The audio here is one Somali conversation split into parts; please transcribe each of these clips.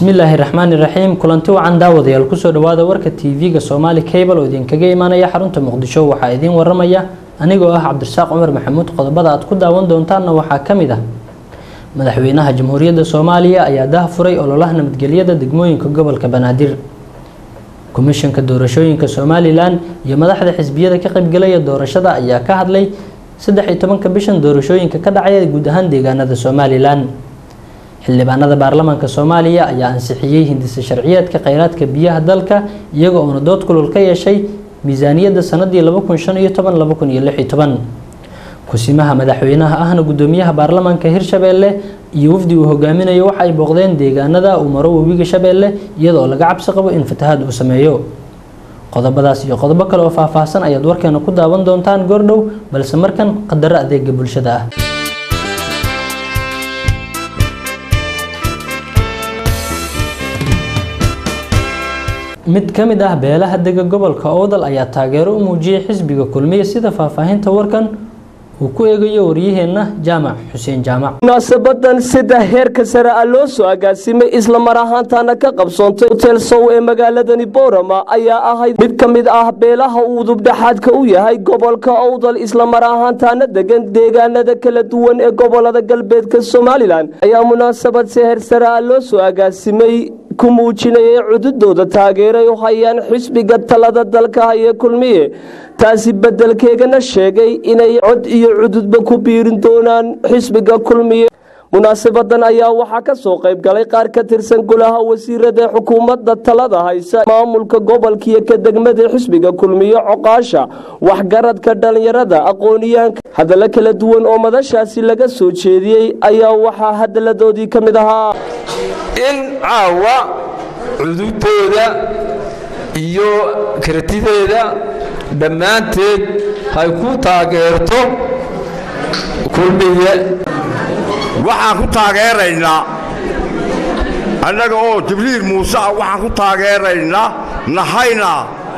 bismillaahi raxmaani raxiim kulanti wacan daawadayaal kusoo dhawaada warka tv-ga soomaali cable oo idinkaga imaanaya xarunta muqdisho waxaa idiin waramaya anigoo ah cabdirasaaq cumar maxamuud qodobada aad ku daawan doontaanna waxaa ka mid ah madaxweynaha jamhuuriyadda soomaaliya ayaa dah furay ololaha nabadgelyada degmooyinka gobolka banaadir komishanka doorashooyinka somalilan iyo madaxda xisbiyada ka qaybgalaya doorashada ayaa ka hadlay saddex iyo tobanka bishan doorashooyinka ka dhacaya guud ahaan deegaanada somalilan xildhibaanada baarlamaanka soomaaliya ayaa ansixiyey hindisa sharciyeedka kheyraadka biyaha dalka iyaga oona dood kulul ka yeeshay miisaaniyadda sanadii kusimaha madaxweynaha ahna gudoomiyaha baarlamaanka hirshabeelle iyo wafdi uu hogaaminayo waxa ay booqdeen deegaanada uu maro webiga shabeelle iyadoo laga cabsi qabo in fatahaad uu sameeyo qodobadaas iyo qodobo kale oo faahfaahsan ayaad warkeena ku daawan doontaan goordhow balse markan qadaro adeega bulshada ah mid ka mid ah beelaha dega gobolka owdal ayaa taageero u muujiyay xisbiga kulmiye sida faahfaahinta warkan uu ku eegayo waryaheenna jaamac xuseen jaamac munaasabadan sida heerka sare ah loo soo agaasimay isla mar ahaantaana ka qabsoontay hotel sow ee magaaladani boorama ayaa ahayd mid ka mid ah beelaha uu dubdhexaadka u yahay gobolka owdal isla mar ahaantaana degan deegaanada kala duwan ee gobolada galbeedka somalilan ayaa munaasabad si heer sare ah loo soo agaasimay ku muujinayay cududooda taageeray u hayaan xisbiga talada dalka haya kulmiye taasi beddelkeegana sheegay inay cod iyo cududba ku biirin doonaan xisbiga kulmiye munaasabadan ayaa waxaa ka soo qayb galay qaar ka tirsan golaha wasiirada xukuumadda talada haysa maamulka gobolkiiyo ka degmada xisbiga kulmiye coqaasha waxgaradka dhallinyarada aqooniyaanka hadallo kala duwan oo madashaasi laga soo jeediyey ayaa waxaa hadaladoodii ka mid ahaa in caawa cudubtooda iyo kartideeda dhammaanteed hay ku taageerto kulmiye waxaan ku taageeraynaa annaga oo jibriil muuse ah waxaan ku taageeraynaa nahayna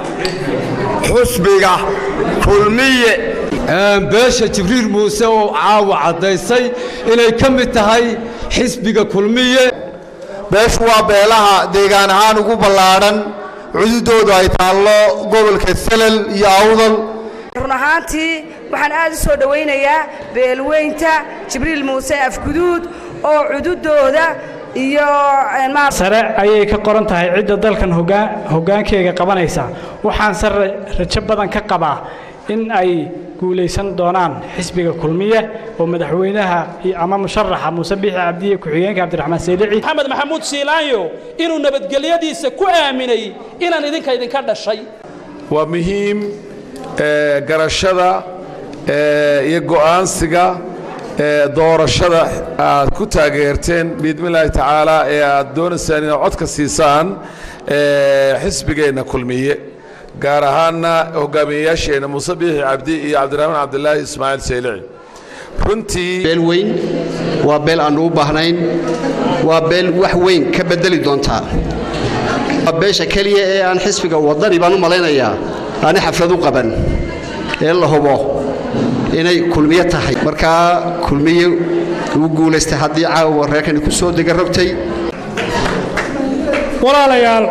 xusbiga kulmiye beesha jibriil muuse oo caawa caddaysay inay ka mid tahay xisbiga kulmiye beeshu waa beelaha deegaan ahaan ugu ballaadhan cududoodu ay taallo gobolka salal iyo awdal run ahaantii waxaan aad u soo dhowaynayaa beelweynta jibriil muuse afguduud oo cududooda iyo sare ayay ka qoran tahay cidda dalkan hogaankeyga qabanaysa waxaan se rajo badan ka qabaa in ay guulaysan doonaan xisbiga kulmiye oo madaxweynaha ama musharaxa muuse biixi cabdiye ku-xigeenka cabdiraxmaan saylici maxamed maxamuud siilaanyo inuu nabadgelyadiisa ku aaminay inaan idinka idinka dhashay waa muhiim garashada iyo go'aansiga doorashada aad ku taageerteen biidnillaahi tacaala ee aad doonaysaan inaad codka siisaan xisbigeenna kulmiye gaar ahaanna hogaamiyeyaasheenna muuse biixi cabdi iyo cabdiraxmaan cabdilaahi ismaaciil saylici runtii beel weyn waa beel aannu u baahnayn waa beel wax weyn ka beddeli doontaa waa beesha keliya ee aan xisbiga waddani baan u malaynayaa aani xaflad u qaban ee la hubo inay kulmiye tahay markaa kulmiye uu guulaystay haddii caawa reerkani ku soo dega rogtay walaalayaal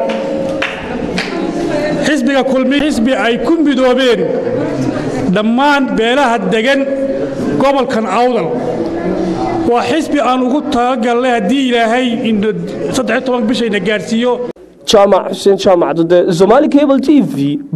xisbiga kulmiye xisbi ay ku midoobeen dhammaan beelaha degan gobolkan awdal waa xisbi aan ugu talagalnay haddii ilaahay bishayna gaadhsiiyo jaamac xuseen jaamac dude somaali cable t v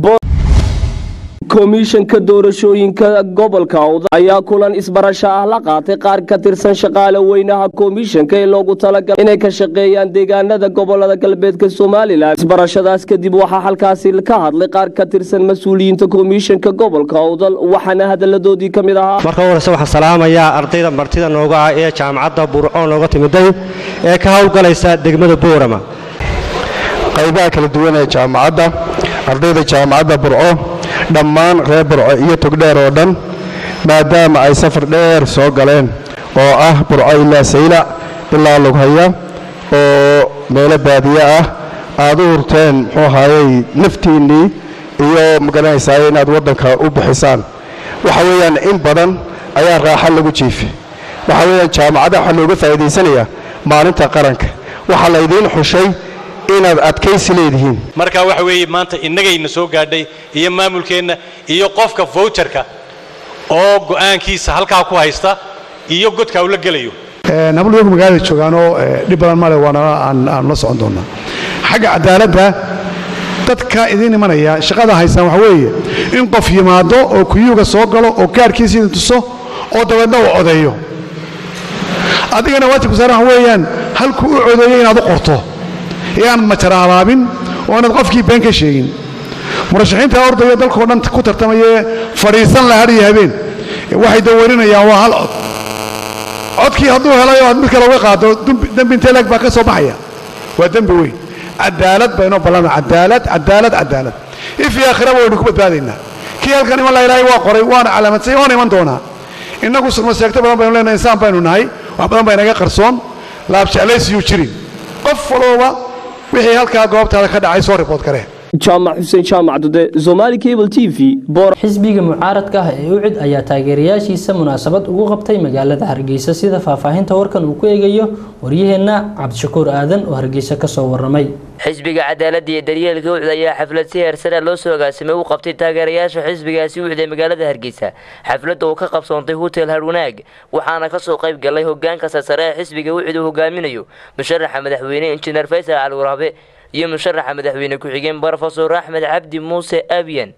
komishanka doorashooyinka gobolka awdal ayaa kulan isbarasho ah la qaatay qaar ka tirsan shaqaale weynaha komishanka ee loogu talagalay inay ka shaqeeyaan deegaanada gobolada galbeedka somalilan isbarashadaas kadib waxaa halkaasi ka hadlay qaar ka tirsan mas-uuliyiinta komishanka gobolka awdal waxaana hadaladoodii ka mid ahaa marka horeyse waxaan salaamayaa ardayda martida nooga ah ee jaamacadda burco nooga timiday ee ka howlgalaysa degmada boorama qaybaha kala duwan ee jaamacadda ardayda jaamacadda burco dhammaan reer burco iyo togdheer oo dhan maadaama ay safar dheer soo galeen oo ah burco ilaa saylac ilaa lughaya oo meelo baadiye ah aad u hurteen muxuu ahaayey naftiinnii iyo magaranaysaay inaad waddanka u bixisaan waxa weeyaan in badan ayaa raaxo lagu jiifay waxa weeyaan jaamacadda waxaa looga faa'iidaysanayaa maalinta qaranka waxaa laydiin xushay inaad adkaysi leedihiin marka waxa weeye maanta innagayna soo gaadhay iyo maamulkeenna iyo qofka voucherka oo go'aankiisa halkaa ku haysta iyo godka uu la gelayo habluyagu magaalada joogaanoo dhib badan male waana aan aan la socon doonaa xagga cadaaladda dadka idiin imanaya shaqada haysaan waxa weeye in qof yimaado oo kuyuuga soo galo oo kaarhkiisa idin tuso oo dabeedna uu codeeyo adigana waajibka saaran waxa weeyaan halkuu u codeeyey inaad u qorto ee aanad majara abaabin oo aanad qofkii been ka sheegin murashaxiinta ordaya dalkao dhan ku tartamayee fadhiisan la hadhiyo habeen waxay dawarinayaan waa hal cod codkii hadduu helay oo aad mid kale uga qaado dembi intee leeg baa ka soo baxaya waa dembi weyn cadaalad baynoo ballana cadaalad cadaalad cadaalad if iyo aakhiraba waynu ku badbaadaynaa kii halkan iman la ilaahay waa qoray waana calaamadsay waana iman doonaa innagu surmaseegto badan baynu leenahay insaan baynu nahay wax badan baa inaga qarsoon laabjeclaysiyuu jirin qof walooba wixii halkaa goobtaada ka dhacay soo ribood karee jaamac xuseen jaamac dude somali cable t v xisbiga mucaaradka ah ee ucid ayaa taageerayaashiisa munaasabad ugu qabtay magaalada hargeysa sida faahfaahinta warkan uu ku eegayo waryaheenna cabdishakuur aadan oo hargeysa kasoo waramay xisbiga cadaaladda iyo daryeelka ucd ayaa xaflad si heersare loo soo agaasimay u qabtay taageerayaasha xisbigaasi ucd ee magaalada hargeysa xafladda uu ka qabsoontay hotel harwanaag waxaana kasoo qayb galay hogaanka sarsare ee xisbiga ucd uu hogaaminayo musharaxa madaxweyne injineer faysal cali waraabe iyo musharaxa madaxweyne ku-xigeen brofesor axmed cabdi muuse abiyan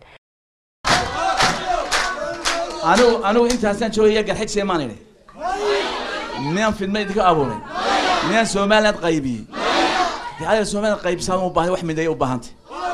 anigu anigu intaasaan joogaya garxig seemaan idhi miyaan fidma idinka abuuray miyaan somaliland qaybiyey dicada somaliland qaybsaan u baahan wax mideeya u baahantay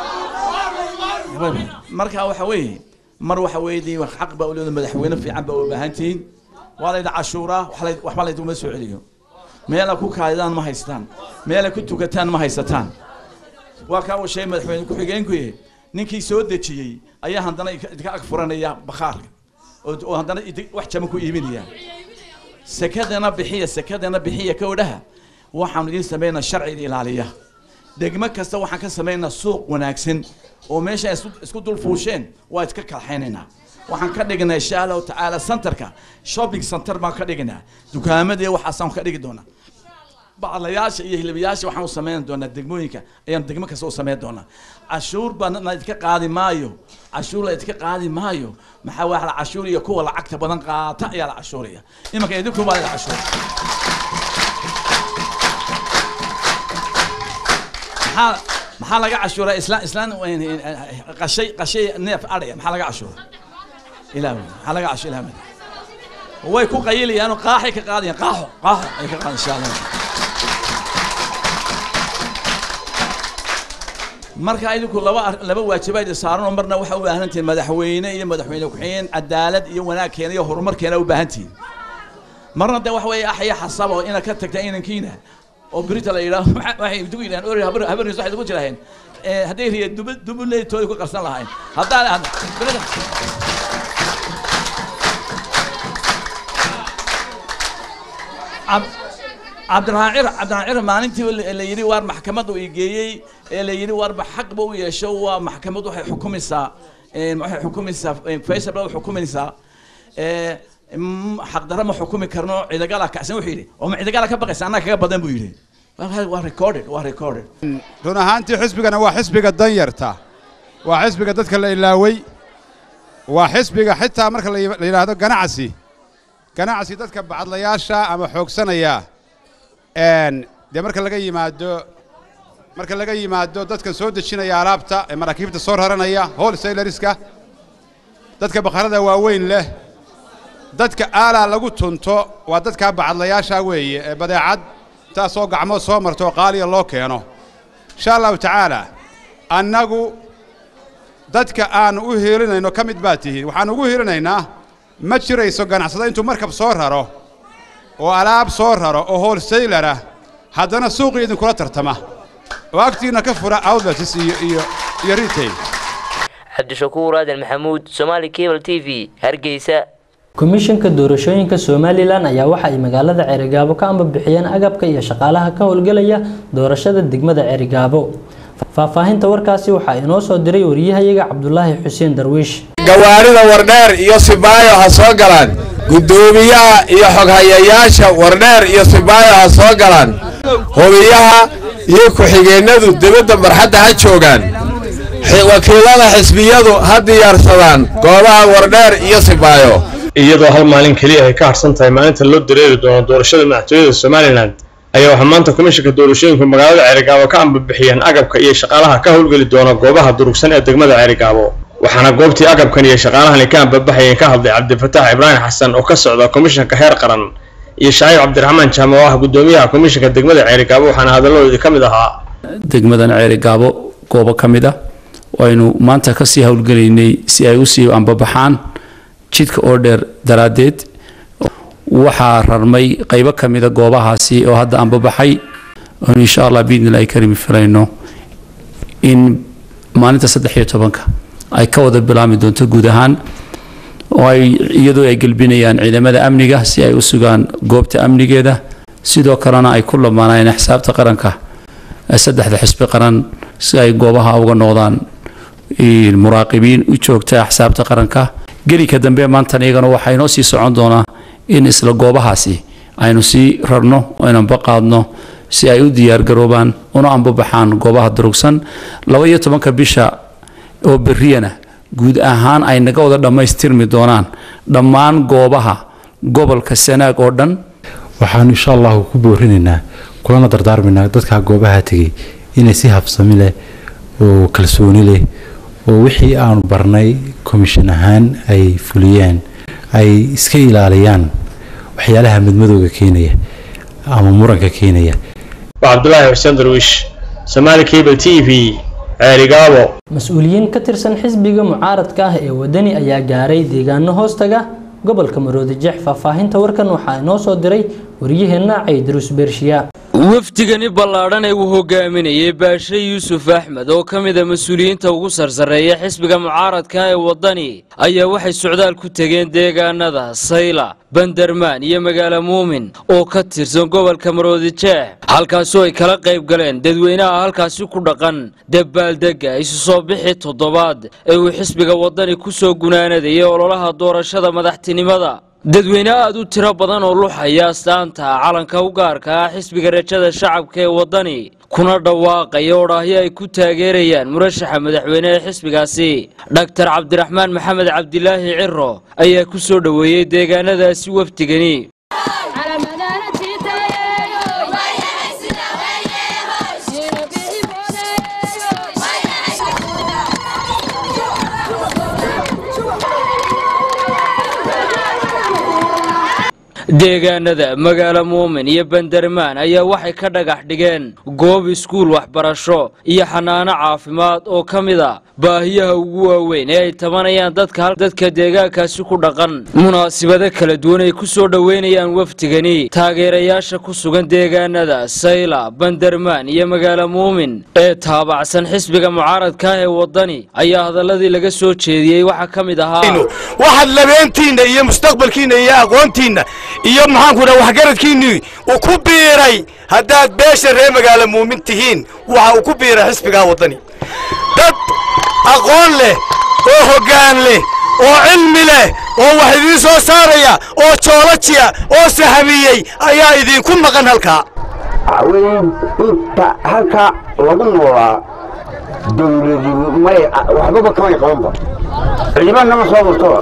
marka waxa weeye mar waxa weeye xaq baa uleeda madaxweyne fiican baa u baahantihiin waa layda cashuuraa waxba layduma soo celiyo meela ku kaadidaan ma haystaan meela ku tukataan ma haysataan waa kaa uu sheegay madaxweyne ku-xigeenkuye ninkii soo dejiyey ayaa haddana idinka ag furanaya bakhaarka oo haddana wax jama ku iibinaya sekadana bixiya sekadana bixiya kowdhaha waxaanu idiin samaynaa sharciga ilaaliya degmo kasta waxaan ka samaynaa suuq wanaagsan oo meesha isku dul fuusheen waa iska kalxaynaynaa waxaan ka dhignaa insha allahu tacaala centerka shopping center baan ka dhignaa dukaamadii waxaasaan ka dhigi doonaa baclayaasha iyo hilbayaasha waxaan u samayn doonaa degmooyinka ayaan degmo kasta u samayn doonaa cashuur baan la idinka qaadi maayo cashuur la idinka qaadi maayo maxaa waa la cashuur iyo kuwa lacagta badan qaata ayaa la cashuuraya imanka idinku baa la cashuur maxaa maxaa laga cashuuraa islaan islaan qashay qashay neef adhaya maxaa laga cashuura ilaahu maxaa laga cashuura ilaahu way ku qayilayaanoo qaaxay ka qaadayaan qaaxo qaaxo ay ka qaadayaan insha allah marka idinku laba laba waajibaad saaran oo marna waxa u baahan tihiin madaxweyne iyo madaxweyne ku-xigeen cadaalad iyo wanaagkeena iyo horumarkeena u baahan tihiin marna de waxa weeye axya xasab oo inaad ka tagta inankiina oo berita la yidhaah waxay idigu yidhahan ori habar habarniis waxay idigu jiraheen hadday riya dubu dubuleetooda ku qarsan lahayn haddaa cabdiraacir cabdiraacir maalintii la yidhi waar maxkamad uu igeeyey ee la yidhi waarba xaqba u yeesho waa maxkamad waxay xukumaysaa waxay xukumaysaa faysal baa xukumaysaa xaqdarra ma xukumi karno cidagala kacsan wuxuu yidhi oo ma cidagala ka baqaysa annaga kaga badan buu yidhi waa recorded waa recorded run ahaantii xisbigana waa xisbiga danyarta waa xisbiga dadka la ilaaway waa xisbiga xitaa marka la yidhaahdo ganacsi ganacsi dadka bacadlayaasha ama xoogsanaya dee marka laga yimaado marka laga yimaado dadka soo dejinaya alaabta ee maraakiibta soo raranaya wholesalerska dadka bakharada waaweyn leh dadka aalaa lagu tunto waa dadkaa bacadlayaasha weeye ee badeecad taasoo gacmood soo marto oo qaaliya loo keeno insha allahu tacaala annagu dadka aanu u hiilinayno ka mid baad tihiin waxaanu ugu hiilinaynaa ma jirayso ganacsada intuu markab soo raro oo alaab soo raro oo wholesalerah haddana suuqii idinkula tartama oo agtiinna ka fura outlets iyo iyo iyo retail cabdishakuur aadan maxamuud somaali cable t v hargeysa komishanka doorashooyinka somalilan ayaa waxa ay magaalada ceerigaabo ka ambabixiyeen agabka iyo shaqaalaha ka howlgelaya doorashada degmada ceerigaabo faahfaahinta warkaasi waxaa inoo soo diray wariyahayaga cabdulaahi xuseen darwiish gawaarida wardheer iyo sibaayo ha soo galaan guddoomiyaha iyo xoghayayaasha wardheer iyo sibaayo ha soo galaan hubiyaha iyo ku-xigeennadu dibadda marxadda ha joogaan wakiilada xisbiyadu ha diyaarsadaan goobaha wardheer iyo sibaayo iyadoo hal maalin keliya ay ka harsan tahay maalinta loo dareeri doono doorashada madaxtooyada somalilan ayaa waxaa maanta komishanka doorashooyinka magaalada ceerigaabo ka ambabixiyeen agabka iyo shaqaalaha ka howlgeli doona goobaha durugsan ee degmada ceerigaabo waxaana goobtii agabkan iyo shaqaalahani ka ambabaxayeen ka hadlay cabdifataax ibraahim xasan oo ka socda komishanka heer qaran iyo shaciib cabdiraxmaan jaame oo ah gudoomiyaha komishanka degmada ceerigaabo waxaana hadalladoodii ka mid ahaa degmadan ceerigaabo goobo ka mid ah aynu maanta kasii howlgelaynay si ay usii ambabaxaan jidka oo dheer daraaddeed waxaa rarmay qaybo ka mida goobahaasi oo hadda ambabaxay oonu insha allah biidnillahi karimi filayno in maalinta saddex iyo tobanka ay ka wada bilaami doonto guud ahaan oo ay iyadoo ay gelbinayaan ciidamada amniga si ay u sugaan goobta amnigeeda sidoo kalena ay ku lamaanayeen xisaabta qaranka saddexda xisbi qaran si ay goobaha uga noqdaan muraaqibiin u joogta axsaabta qaranka gelika dambe maantan iyagana waxaa inoo sii socon doonaa in isla goobahaasi aynu sii rarno aynu ambaqaadno si ay u diyaargaroobaan una ambabaxaan goobaha durugsan laba iyo tobanka bisha oo berriyana guud ahaan ay naga wada dhammaystirmi doonaan dhammaan goobaha gobolka sanaag oo dhan waxaanu insha allahu ku boorinaynaa kulana dardaarmaynaa dadka goobaha tegay inay si habsami leh oo kalsooni leh oo wixii aanu barnay komishin ahaan ay fuliyeen ay iska ilaaliyaan waxyaalaha madmadowga keenaya ama muranka keenaya waa cabdulaahi xuseen darwiish somaali cable t v ceerigaabo mas-uuliyiin ka tirsan xisbiga mucaaradka ah ee wadani ayaa gaaray deegaano hoostaga gobolka maroodi jeex faahfaahinta warkan waxaa inoo soo diray waryaheena caydarus beershiya wafdigani ballaadhan ee uu hogaaminayay baashe yuusuf axmed oo ka mid a mas-uuliyiinta ugu sarsareeya xisbiga mucaaradka ee waddani ayaa waxay socdaal ku tegeen deegaanada sayla bandarmaan iyo magaalo muumin oo ka tirsan gobolka maroodijeex halkaasoo ay kala qayb galeen dadweynaha halkaasi ku dhaqan dabaaldegga isu soo bixi toddobaad ee uu xisbiga waddani ku soo gunaanadayay ololaha doorashada madaxtinimada dadweyne aad u tiro badan oo luxaya astaanta calanka u gaarka ah xisbiga rajada shacabka ee waddani kuna dhawaaqaya odhaahyo ay ku taageerayaan murashaxa madaxweyne ee xisbigaasi dhaktar cabdiraxmaan maxamed cabdilaahi ciro ayaa ku soo dhoweeyey deegaanadaasi wafdigani deegaanada magaalo muumin iyo bandarmaan ayaa waxay ka dhagax dhigeen goob iskuul waxbarasho iyo xanaano caafimaad oo ka mid a baahiyaha ugu waaweyn ee ay tabanayaan dadka deegaankaasi ku dhaqan munaasibado kala duwan ay ku soo dhoweynayaan wafdigani taageerayaasha ku sugan deegaanada sayla bandarmaan iyo magaalo muumin ee taabacsan xisbiga mucaaradka ah ee waddani ayaa hadaladii laga soo jeediyey waxaa ka mid ahaa waxaad labeentiinna iyo mustaqbalkiinna iyo aqoontiinna iyo maxaanku dhaha waxgaradkiinnii uu ku biiray haddaad beesha reer magaalo muumin tihiin waxa uu ku biiray xisbigaa waddani dad aqoon leh oo hoggaan leh oo cilmi leh oo wax idiin soo saaraya oo joolajiya oo sahamiyey ayaa idinku maqan halkaa weyn inta halkaa lagu noolaa dawladi may waxbaba kamay qabanba ciidanama soo martoba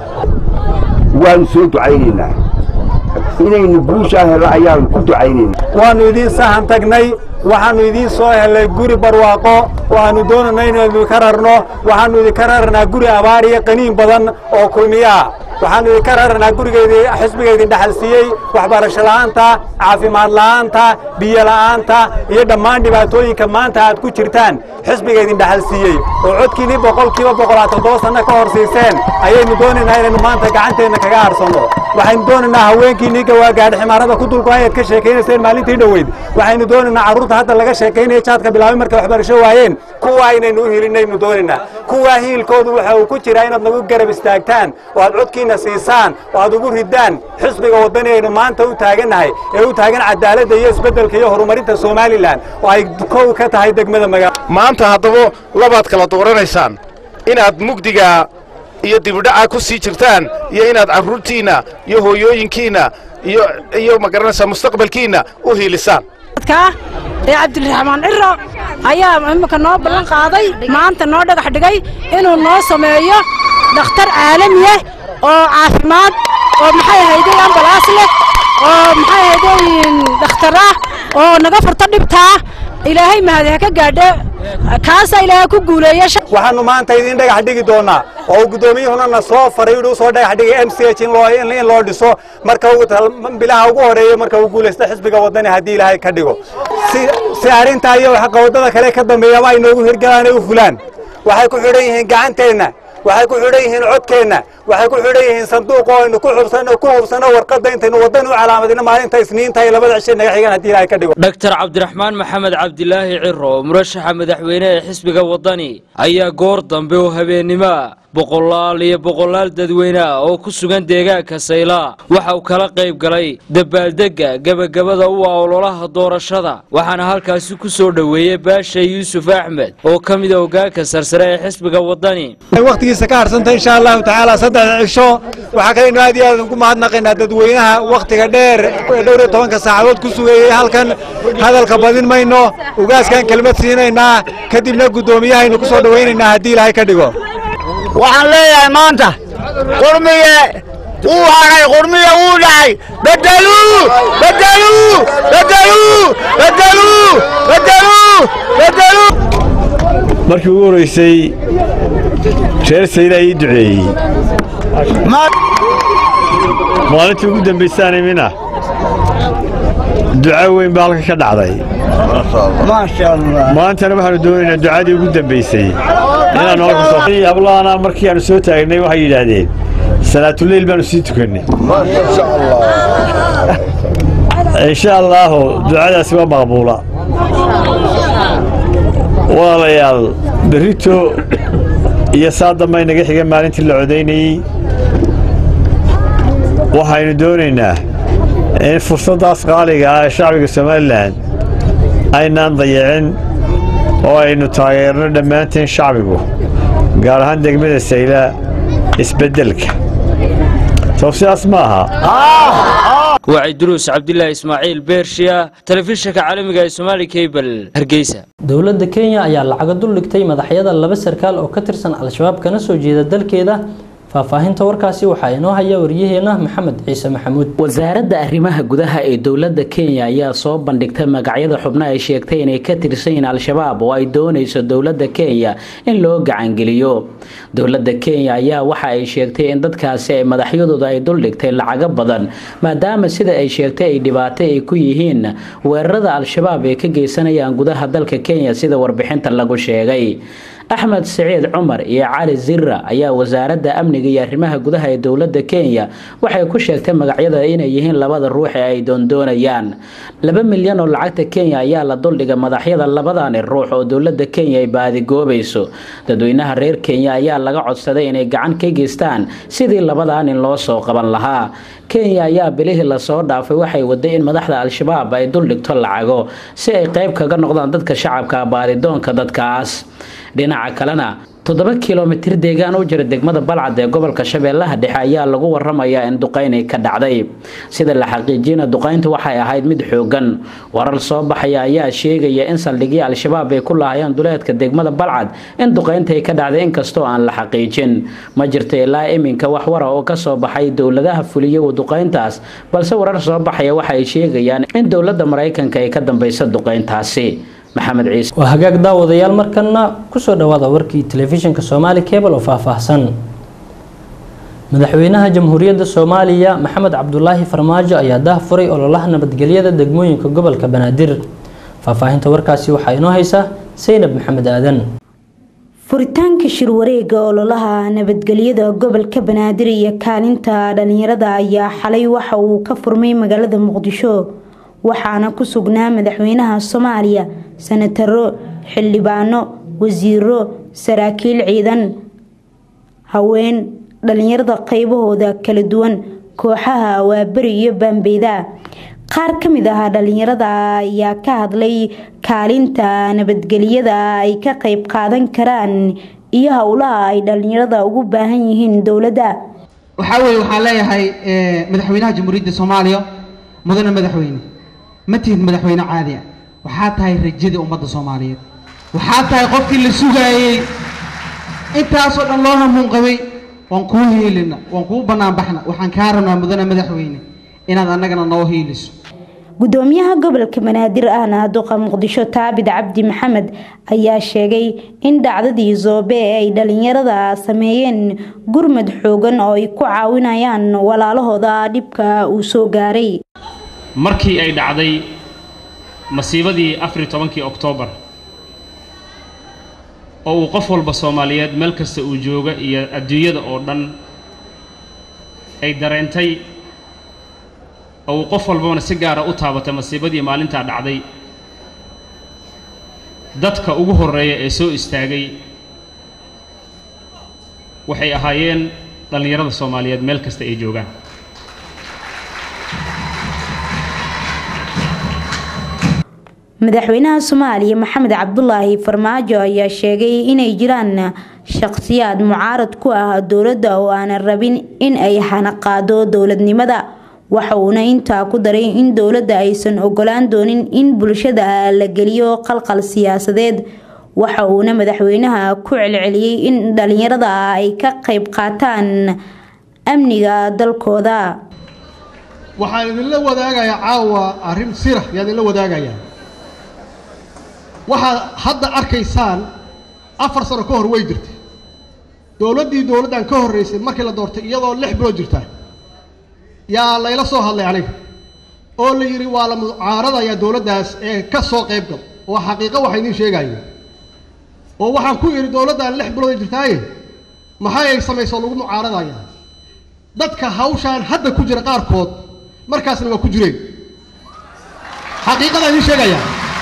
waanu soo ducaynaynaa inaynu guushaa helo ayaanu ku ducaynaynaa waannu idiin sahan tagnay waxaannu idiin soo helay guri barwaaqo waxaannu doonanay inaynu ka rarno waxaannu idinka rarnaa guri abaar iyo qaniin badan oo kulmiyaa waxaannu idinka rarnaa gurigeydii xisbiga idin dhaxal siiyey waxbarasho la'aanta caafimaad la'aanta biyo la'aanta iyo dhammaan dhibaatooyinka maanta aad ku jirtaan xisbiga idin dhaxal siiyey oo codkiinii boqolkiiba boqolaad toddoba sanno ka hor siiseen ayaynu doonaynaa inaynu maanta gacanteenna kaga harsanno waxaynu doonaynaa haweenkiinnii gawaagaadhi ximaarada ku dulku ayaad ka sheekaynayseen maalintii dhoweyd waxaynu doonaynaa carruurta hadda laga sheekaynaya jaadka bilaabay markay waxbarasho waayeen kuwaa inaynu u hilinaynu doonaynaa kuwaa hiilkoodu waxa uu ku jiraa inaad nagu garab istaagtaan oo aad codkiinna siisaan oo aad ugu riddaan xisbiga waddani aynu maanta u taagannahay ee u taagan cadaaladda iyo isbeddelka iyo horumarinta somalilan oo ay kow ka tahay degmada magaalo maanta haddaba labaad kala dooranaysaan inaad mugdiga iyo dibidhaca ku sii jirtaan iyo inaad carruurtiinna iyo hooyooyinkiinna iyo iyo magaranaysaa mustaqbalkiinna u hiilisaan ee cabdiraxmaan ciro ayaa imika noo ballan qaaday maanta noo dhagax dhigay inuu noo sameeyo dhakhtar caalami ah oo caafimaad oo maxay ahayday ambalaas leh oo maxay ahayday dhakhtar ah oo naga furto dhibtaa ilaahay mahadi ha ka gaadhe kaasaa ilaahay ku guuleeya waxaanu maanta idiin dhagax dhigi doonaa oo guddoomiyuhuna na soo faray inuu soo dhagax dhigay m c h in loo in loo dhiso marka bilaha ugu horeeya marka uu guulaysto xisbiga wadani haddii ilaahay ka dhigo si si arrintaa iyo xaqawadada kale ka dambeeyaba ay noogu hirgalaan ay u fulaan waxay ku xidhan yihiin gacanteenna waxay ku xidhan yihiin codkeenna waxay ku xidhan yihiin sanduuq oo aynu ku xubsano ku hubsano warqadda intaynu waddan u calaamadino maalinta isniinta iyo labada cishe naga xigaan haddii ilaahay ka dhigo dhaktar cabdiraxmaan maxamed cabdilaahi ciro murashaxa madaxweyne ee xisbiga waddani ayaa goor dambe oo habeennimoa boqolaal iyo boqolaal dadweyne ah oo ku sugan deegaanka sayla waxa uu kala qayb galay dabaaldegga gebagabada u ah ololaha doorashada waxaana halkaasi ku soo dhoweeyey baasha yuusuf axmed oo ka mida hoggaanka sarsare ee xisbiga waddani wakhtigiisa ka harsanta insha allahu tacaala saddexda cisho waxaa kaleynu aad iyo aad ugu mahadnaqaynaa dadweynaha wakhtiga dheer ee dhowr iyo tobanka saacadood ku sugayey halkan hadalka badin mayno ugaaskan kelmad siinaynaa kadibna guddoomiyahaynu ku soo dhowaynaynaa haddii ilaahay ka dhigo waxaan leeyahay maanta qurmiye wuu haray qurmiye wuu dhacay bedeluu bedeluu bedeluu bedeluu bedeluu bedeluu markii ugu horreysay reer sayla ii duceeyey maalintii ugu dambaysaan imina duco weyn baa halka ka dhacday maantana waxaanu doonaynaa ducadii ugu dambaysay inaan hablaana markii aanu soo taagnay waxay yidhaahdeen salaatuleyl baanu sii tukannay insha allaahu ducadaasi waa maqbuula walaalayaal berrito iyo saa damba inaga xiga maalintii la codaynayey waxaynu doonaynaa in fursaddaas qaaliga ah ee shacbiga somalilan aynaan dayicin oo aynu taageerno dhammaanteen shacbigu gaar ahaan degmada sayla isbeddelka soo sidaas ma aha wacyi duruus cabdilaahi ismaaciil beershiya telefishinka caalamiga ee somaali cable hargeysa dowladda kenya ayaa lacaga dul dhigtay madaxyada laba sarkaal oo ka tirsan al-shabaab kana soo jeeda dalkeeda faahfaahinta warkaasi waxaa inoo haya waryaheena maxamed ciise maxamuud wasaaradda arrimaha gudaha ee dowladda kenya ayaa soo bandhigtay magacyada xubno ay sheegtay inay ka tirsan yihiin al-shabaab oo ay doonayso dowladda kenya in loo gacangeliyo dowladda kenya ayaa waxa ay sheegtay in dadkaasi ay madaxyadooda ay duldhigtay lacago badan maadaama sida ay sheegtay ay dhibaato ay ku yihiin weerarada al-shabaab ee ka geysanayaan gudaha dalka kenya sida warbixinta lagu sheegay axmed siciid cumar iyo cali zira ayaa wasaaradda amniga iyo arrimaha gudaha ee dowladda kenya waxay ku sheegtay magacyada inay yihiin labada ruux ee ay doondoonayaan laba milyan oo lacagta kenya ayaa la duldhigay madaxyada labadani ruux oo dowladda kenya ay baadigoobayso dadweynaha reer kenya ayaa laga codsaday inay gacan ka geystaan sidii labadan in loo soo qaban lahaa kenya ayaa bilihii lasoo dhaafay waxay waday in madaxda al-shabaab ay duldhigto lacago si ay qayb kaga noqdaan dadka shacabka baadidoonka dadkaas dhinaca kalena toddoba kilomitir deegaan u jira degmada balcad ee gobolka shabeellaha dhexe ayaa lagu waramayaa in duqaynay ka dhacday sida la xaqiijiyana duqayntu waxay ahayd mid xoogan warar soo baxaya ayaa sheegaya in saldhigii al-shabaab ay ku laahayeen duleedka degmada balcad in duqayntay ka dhacday inkastoo aan la xaqiijin ma jirta ilaa iminka wax wara oo kasoo baxay dowladaha fuliya duqayntaas balse warar soo baxaya waxa ay sheegayaan in dowladda maraykanka ay ka dambaysa duqayntaasi maxamed ciise waa hagaag daawadayaal markana kusoo dhawaada warkii telefishinka soomaali cable oo faahfaahsan madaxweynaha jamhuuriyadda soomaaliya maxamed cabdulaahi farmaajo ayaa dah furay ololaha nabadgelyada degmooyinka gobolka banaadir faahfaahinta warkaasi waxaa inoo haysa saynab maxamed aadan furitaanka shirwareega ololaha nabadgelyada gobolka banaadir iyo kaalinta dhalinyarada ayaa xalay waxa uu ka furmay magaalada muqdisho waxaana ku sugnaa madaxweynaha soomaaliya sanataro xildhibaano wasiiro saraakiil ciidan haween dhalinyarada qaybahooda kala duwan kooxaha awaaberi iyo baambeyda qaar ka mid ah dhalinyarada ayaa ka hadlay kaalinta nabadgelyada ay ka qayb qaadan karaan iyo howlaha ay dhalinyarada ugu baahan yihiin dowladda waxaa weeye waxaan leeyahay madaxweynaha jamhuuriyadda soomaaliya mudane madaxweyne ma tihid madaxweyne caadi ah waxaa tahay rajadii ummadda soomaaliyeed waxaa tahay qofkii la sugaayey intaasoo dhan loo hamuun qabay waan kuu hiilina waan kuu banaanbaxna waxaan kaa rabnaa mudane madaxweyne inaad annagana noo hiiliso gudoomiyaha gobolka banaadir ahna duqa muqdisho taabid cabdi maxamed ayaa sheegay in dhacdadii zoobe ee ay dhalinyarada sameeyeen gurmad xoogan oo ay ku caawinayaan walaalahooda dhibka uu soo gaaray markii ay dhacday masiibadii afar tobankii oktoobar oo uu qof walba soomaaliyeed meel kasta uu jooga iyo adduunyada oo dhan ay dareentay oo uu qof walbana si gaara u taabatay masiibadii maalintaa dhacday dadka ugu horreeya ee soo istaagay waxay ahaayeen dhallinyarada soomaaliyeed meel kasta ay joogaan madaxweynaha soomaaliya maxamed cabdulaahi farmaajo ayaa sheegay inay jiraan shaqsiyaad mucaarad ku ah dowladda oo aanan rabin in ay hanaqaado dowladnimada waxa uuna intaa ku daray in dowladda aysan ogolaan doonin in bulshada la geliyo qalqal siyaasadeed waxa uuna madaxweynaha ku celceliyey in dhalinyarada ay ka qayb qaataan amniga dalkooda waxaan idinla wadaagayaa caawa arrin sira yaan idinla wadaagayaa waxaad hadda arkaysaan afar sano ka hor way jirtay dowladdii dowladdan ka horraysay markii la doortay iyadoo lix bilood jirta yaa layla soo hadlay aniga oo la yidhi waa la mucaaradayaa dowladdaas ee ka soo qayb gal oo xaqiiqo waxa idiin sheegayo oo waxaan ku idhi dowladdan lix bilood jirtaaye maxay ay samayso lagu mucaaradaya dadka hawshaan hadda ku jira qaarkood markaasna waa ku jireen xaqiiqada idiin sheegaya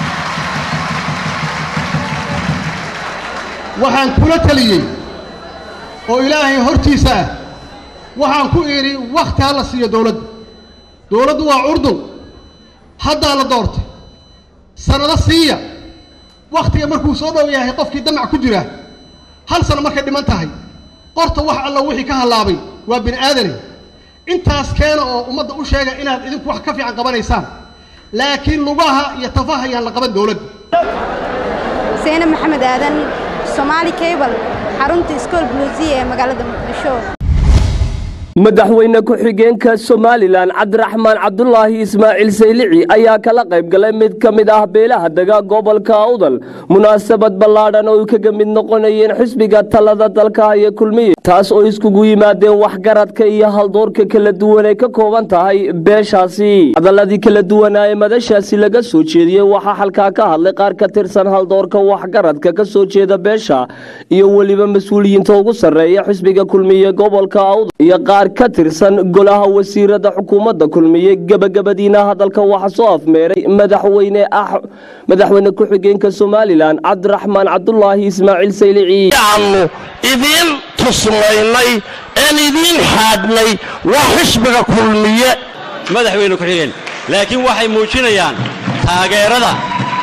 waxaan kula taliyey oo ilaahay hortiisa ah waxaan ku idhi wakhti ha la siiyo dowladda dowladdu waa curdun haddaa la doortay sannado siiya wakhtiga markuu soo dhow yahay qofkii damac ku jira hal sano markay dhiman tahay qorta wax alla wixii ka hallaabay waa bini aadane intaas keena oo ummadda u sheega inaad idinku wax ka fiican qabanaysaan laakiin lugaha iyo tafaha ayaan la qaban dowladda seene maxamed aadan somaali cable xarunta iskool bluusiya ee magaalada muqdisho madaxweyne ku-xigeenka somalilan cabdiraxmaan cabdulaahi ismaaciil saylici ayaa kala qayb galay mid ka mid ah beelaha dega gobolka awdal munaasabad ballaadhan oo ay kaga mid noqonayeen xisbiga talada dalka iyo kulmiye taas oo iskugu yimaadeen waxgaradka iyo haldoorka kala duwan ay ka kooban tahay beeshaasi hadaladii kala duwanaa ee madashaasi laga soo jeediyey waxaa halkaa ka hadlay qaar ka tirsan haldoorka waxgaradka ka soo jeeda beesha iyo weliba mas-uuliyiinta ugu sarreeya xisbiga kulmiye gobolka awdal iyo qaar ka tirsan golaha wasiirada xukuumadda kulmiye gebagabadiina hadalka waxaa soo afmeeray madaxweyne ah madaxweyne ku-xigeenka somalilan cabdiraxmaan cabdulaahi ismaaciil saylici aanu idiin tusmaynay een idiin xaadhnay waa xisbiga kulmiye madaxweyne ku-xigeen laakiin waxay muujinayaan taageerada